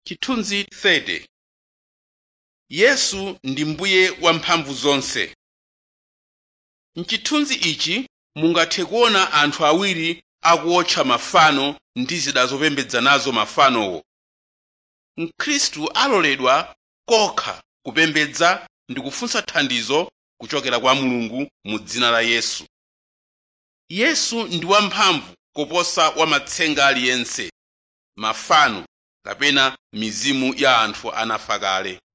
chithunzi 30 yesu ndi mbuye wamphamvu zonse mchithunzi ichi mungathe kuona anthu awiri akuotcha mafano ndi zida zopembedza nazo mafanowo mkhristu aloledwa kokha kupembedza ndi kufunsa thandizo kuchokera kwa mulungu mu dzina la yesu yesu ndi wamphamvu koposa wamatsenga aliyense mafano kapena mizimu ya anthu anafa kale